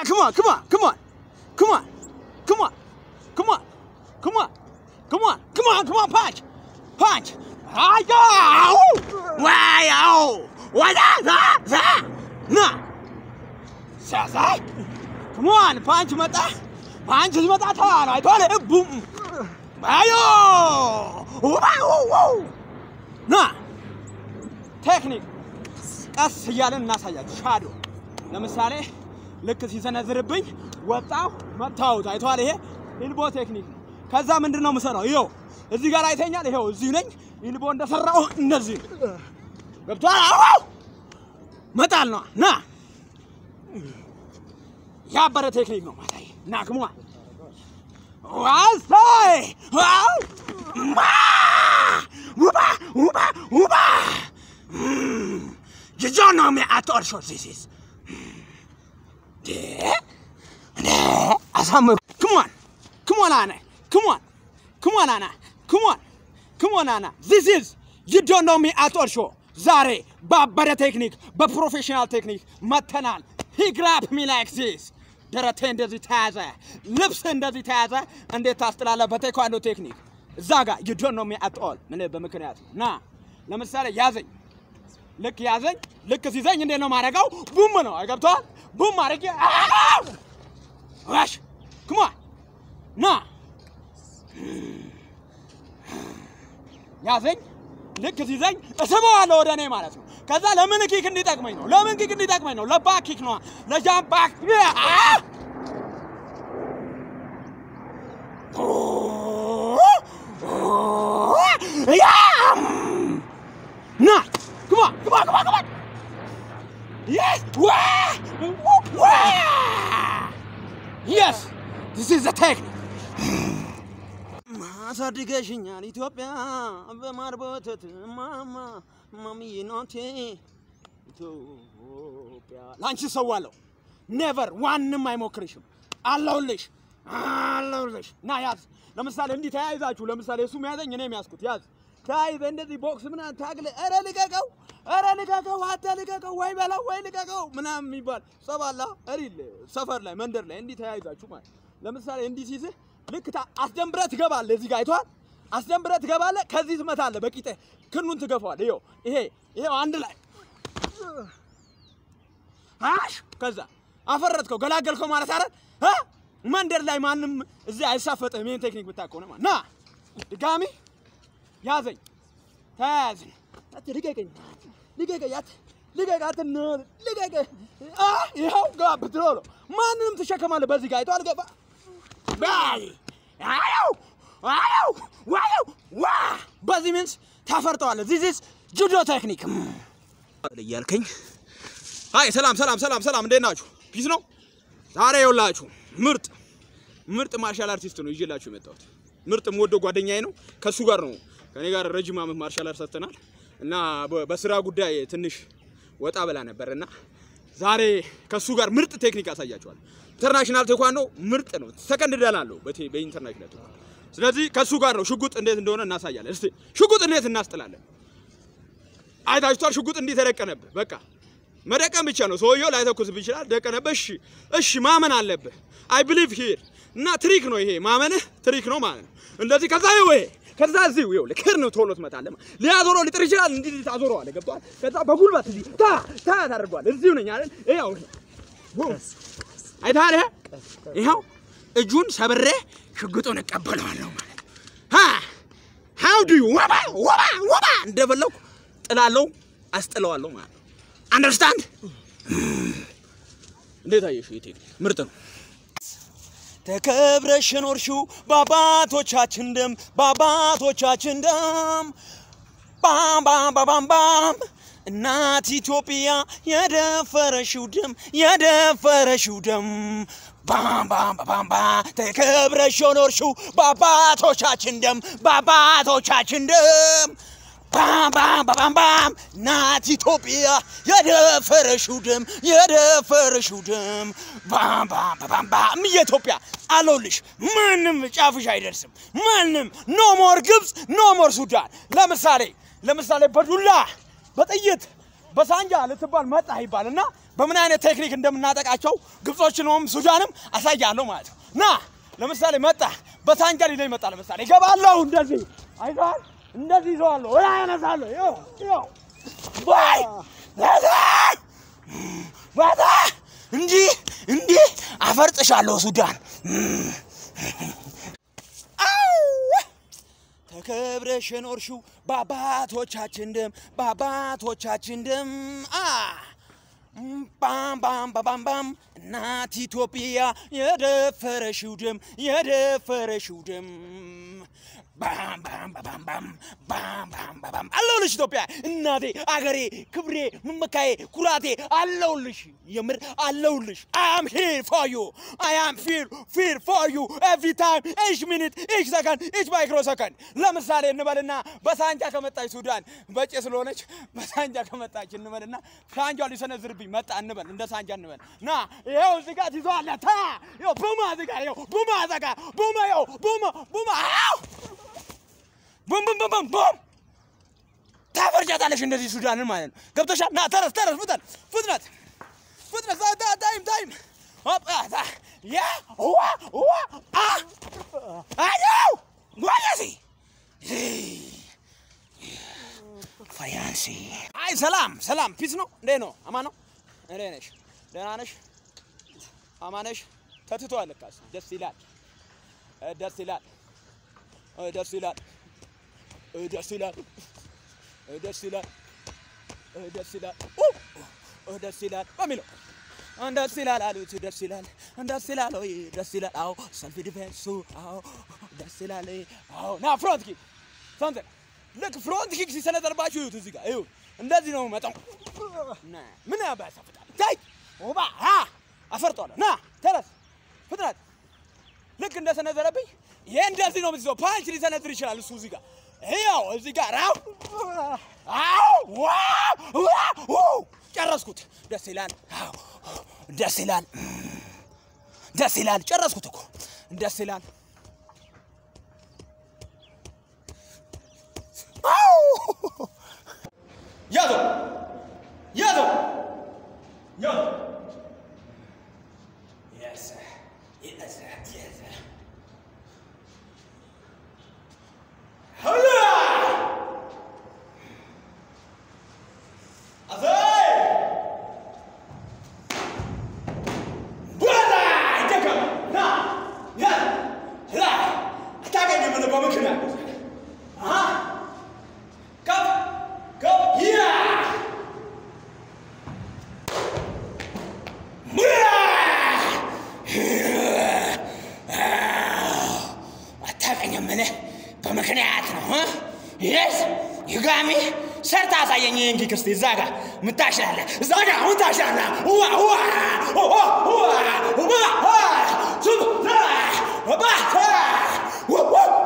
come on, come on, come on, come on, come on, come on, come on, come on, come on, come on, punch, punch. Ayo! Wow! What that? That? Nah. Sasai. Come on, punch መጣ ፓንች ሲመጣ ተዋል አይቷል ቡም አዮ ና ቴክኒክ ቀስ እያለን እናሳያችሁ። ሻዶ ለምሳሌ ልክ ሲሰነዝርብኝ ወጣው መታወት አይተዋል። ይሄ ኢልቦ ቴክኒክ ነው። ከዛ ምንድን ነው የምሰራው? ይኸው እዚህ ጋር አይተኛል። ይኸው እዚህ ነኝ። ኢልቦ እንደሰራው እንደዚህ ነው። ገብቶሃል? አዎ መጣል ነው። ና ያበረ ቴክኒክ ነው ማሳይ ና ክሟ ዋሳይ ዋው ማ ውባ ውባ ውባ You don't know me at all, short this is. አሳምሩ Come on, come on, Anna. Come on, come on, Anna. Come on, come on, Anna. This is you don't know me at all show. ዛሬ ባበረ ቴክኒክ በፕሮፌሽናል ቴክኒክ መተናል። He grabbed me like this. ደረቴ እንደዚህ ተያዘ፣ ልብስ እንደዚህ ተያዘ። እንዴት ታስጥላለህ? በቴኳንዶ ቴክኒክ እዛ ጋር you don't know me at all። ምን በምክንያት ና ለምሳሌ ያዘኝ ልክ ያዘኝ ልክ ሲዘኝ እንዴት ነው ማድረገው? ቡም ነው አይገብተዋል? ቡም አድርጌ ዋሽ ክማ ና ያዘኝ ልክ ሲዘኝ እስበዋለሁ ወደ እኔ ማለት ነው። ከዛ ለምን ኪክ እንዲጠቅመኝ ነው። ለምን ኪክ እንዲጠቅመኝ ነው። ለባክ ኪክ ነዋ፣ ለጃምፕ ባክ ና Come on, come on, come on, come on. Yes. Wah! Wah! Yes. This is the technique. አሳድገሽኛል ኢትዮጵያ በማር በወተት ማማ ማሚዬ ናቴ ኢትዮጵያ ለአንቺ ሰዋለሁ። ኔቨር ዋንም አይሞክርሽም። አለሁልሽ አለሁልሽ። ና ያዝ። ለምሳሌ እንዲህ ተያይዛችሁ፣ ለምሳሌ እሱ ያዘኝ እኔ የሚያዝኩት ያዝ ተያይዘ እንደዚህ ቦክስ ምናምን ታግለ ኧረ ልቀቀው፣ ኧረ ልቀቀው፣ አንተ ልቀቀው፣ ወይ በለው ወይ ልቀቀው ምናምን የሚባል ጸባላ እሪል ሰፈር ላይ መንደር ላይ እንዲህ ተያይዛችሁ ማለት ለምሳሌ እንዲህ ሲይዝህ ልክ ታ- አስደንብረህ ትገባለህ። እዚህ ጋር አይተዋል። አስደንብረህ ትገባለህ። ከዚህ ትመታለህ። በቂጤ ክኑን ትገፋዋለህ። ይኸው ይሄ ይኸው አንድ ላይ አሽ ከዛ አፈረጥከው፣ ገላገልከው ማለት አይደል? እ መንደር ላይ ማንም እዚህ አይሳፈጥህም። ይሄን ቴክኒክ ብታውቅ ከሆነ ማለት ና ድጋሚ ያዘኝ ተያያዝን። አት ልቀቀኝ፣ ልቀቀኝ፣ አት ልቀቀኝ፣ አት ነ- ልቀቀኝ። አ ይኸው ገባ ብትሎ ማንንም ትሸከማለህ። በዚህ ጋር አይተዋል። ገባ ባይ አየው አየው ዋየው ዋ በዚህ ሚንስ ታፈርጠዋለህ። ዚስ ኢዝ ጁዶ ቴክኒክ እያልከኝ አይ ሰላም ሰላም ሰላም ሰላም፣ እንዴት ናችሁ? ፒስ ነው። ዛሬ የውላችሁ ምርጥ ምርጥ ማርሻል አርቲስት ነው ይዤላችሁ የመጣሁት። ምርጥ የምወደው ጓደኛዬ ነው። ከእሱ ጋር ነው ከኔ ጋር ረጅም ዓመት ማርሻል አርት ሰርተናል እና በ- በስራ ጉዳይ ትንሽ ወጣ ብላ ነበር እና ዛሬ ከእሱ ጋር ምርጥ ቴክኒክ አሳያችኋል። ኢንተርናሽናል ቴኳንዶ ምርጥ ነው። ሰከንድ ደን አለው በቴ- በኢንተርናሽናል ቴኳንዶ። ስለዚህ ከእሱ ጋር ነው ሽጉጥ እንዴት እንደሆነ እናሳያለን። እስቲ ሽጉጥ እንዴት እናስጥላለን? አይታችኋል። ሽጉጥ እንዲህ ተደቀነብህ። በቃ መደቀን ብቻ ነው። ሰውየው ላይተኩስብህ ይችላል። ደቀነብህ። እሺ እሺ፣ ማመን አለብህ። አይ ብሊቭ ሂር እና ትሪክ ነው ይሄ። ማመንህ ትሪክ ነው ማለት ነው። እንደዚህ ከዛ ይኸው ይሄ ከዛ እዚሁ ይኸው ልክር ነው ቶሎ ትመታለህ። ሊያዞረው ሊጥር ይችላል። እንዲህ ታዞረዋለህ። ገብቶሃል? ከዛ በጉልበት እዚህ ታ ታ ታደርገዋለህ። እዚሁ ነኝ አይደል? ይኸው ቡም አይተሃል? ይሄ ይኸው እጁን ሰብሬ ሽጉጡን እቀበለዋለሁ ማለት ነው። ሃ ሃው ዱ ዩ ወባ ወባ ወባ እንደፈለኩ ጥላለሁ፣ አስጥለዋለሁ ማለት ነው። አንደርስታንድ? እንዴት አየሽው? ይሄ ቴክኒክ ምርጥ ነው። ተከብረሽ ኖርሽው በአባቶቻችን ደም በአባቶቻችን ደም ባም ባም ባም ባም ባም እናት ኢትዮጵያ የደፈረሽው ደም የደፈረሽው ደም ባም ባም ባም ባም ባም ተከብረሽ ኖርሽው በአባቶቻችን ደም በአባቶቻችን ደም ባም ባም ባም ባም እናት ኢትዮጵያ የደፈረሽው ደም የደፈረሽው ደም ባም ባም ባም ባም የኢትዮጵያ አለሁልሽ። ማንም ጫፍሽ አይደርስም። ማንም ኖ ሞር ግብፅ ኖ ሞር ሱዳን። ለምሳሌ ለምሳሌ በዱላ በጥይት በሳንጃ ልትባል መጣህ ይባል እና በምን አይነት ቴክኒክ እንደምናጠቃቸው ግብጾችንም ሱዳንም አሳያለሁ ማለት ነው። ና ለምሳሌ መጣ በሳንጃ ሊለኝ መጣ። ለምሳሌ እገባለሁ እንደዚህ አይተዋል። እንደዚህ ይዘዋለሁ ወላ ያነሳለሁ። ይኸው ይኸው ወይ ባታ እንዲህ እንዲህ አፈርጥሻለሁ ሱዳን ተከብረሽ የኖርሽው በአባቶቻችን ደም በአባቶቻችን ደም አ ባም ባም ባም ባም እናት ኢትዮጵያ የደፈረሽው ደም የደፈረሽው ደም ባም ባም ባም ባም ባም ባም ባም አለሁልሽ ኢትዮጵያ እናቴ አገሬ ክብሬ መመካዬ ኩራቴ አለሁልሽ የምር አለሁልሽ አም ሂር ፎር ዩ አይ አም ፊር ፊር ፎር ዩ ኤቭሪ ታይም ኢች ሚኒት ኢች ሰከንድ ኢች ማይክሮ ሰከንድ ለምሳሌ እንበልና በሳንጃ ከመጣች ሱዳን በጭ ስለሆነች በሳንጃ ከመጣች እንበልና ሳንጃ ሊሰነዝርብኝ መጣ እንበል እንደ ሳንጃ እንበል ና ይኸው እዚህ ጋር ትይዘዋለ ታ ይኸው ቡማ እዚህ ጋር ይኸው ቡማ እዛ ጋር ቡማ ይኸው ቡማ ቡማ አው ቡም ቡም ቡም ቡም ቡም ታፈርጃታለሽ እንደዚህ ሱዳንን ማለት ነው። ገብቶሻል? ና ተረስ ተረስ ፍጠን ፍጥነት ፍጥነት ታ- ታ- ታይም ታይም ሆፕ አ ታ ያ ዋ ዋ አ አዲው ጓያሲ ፋያንሲ አይ ሰላም ሰላም ፒስ ነው እንዴ ነው አማን ነው እንዴ ነሽ ደህና ነሽ አማነሽ ተትቷል ለካስ ደስ ይላል እ ደስ ይላል እ ደስ ይላል እ ደስ ይላል እ ደስ ይላል እ ደስ ይላል ኡ እ ደስ ይላል በሚለው ደስ ይላል አሉት ደስ ይላል ደስ ይላል ወይ ደስ ይላል አዎ ሰልፍ ዲፌንሱ አዎ ደስ ይላል አዎ ና ፍሮንት ኪክ ሰምተን ልክ ፍሮንት ኪክ ሲሰነዘርባችሁ ይሁት እዚህ ጋር ይሁት እንደዚህ ነው መጣው ና ምን ያባሳፍጣል ታይ ኦባ አ አፈርጧለሁ ና ተረስ ፍጥነት ልክ እንደሰነዘረብኝ ይሄ እንደዚህ ነው የምትይዘው። ፓንች ሊሰነዝር ይችላል እሱ እዚህ ጋር ይኸው እዚህ ጋር አው አው ዋ ዋ ው ጨረስኩት። ደስ ይላል። አው ደስ ይላል። ደስ ይላል። ጨረስኩት እኮ ደስ ይላል። አው ያዘው ያዘው ያዘው Yes, yes, yes. Hola! Azay! Buona! Ideka! Na! Ya! La! አታገኝም ነው በምክንያት አሃ ከፍ ከፍ ያ አታውቀኝም እኔ በምክንያት ነው ይስ ይጋሚ ሰርታ አሳየኝ እንጂ ክርስቲ እዛ ጋ ምታሽላለ እዛ ጋ አሁን ታሽላለ ዋ ዋ ዋ ዋ ዋ ዋ ሱብ ባ ዋ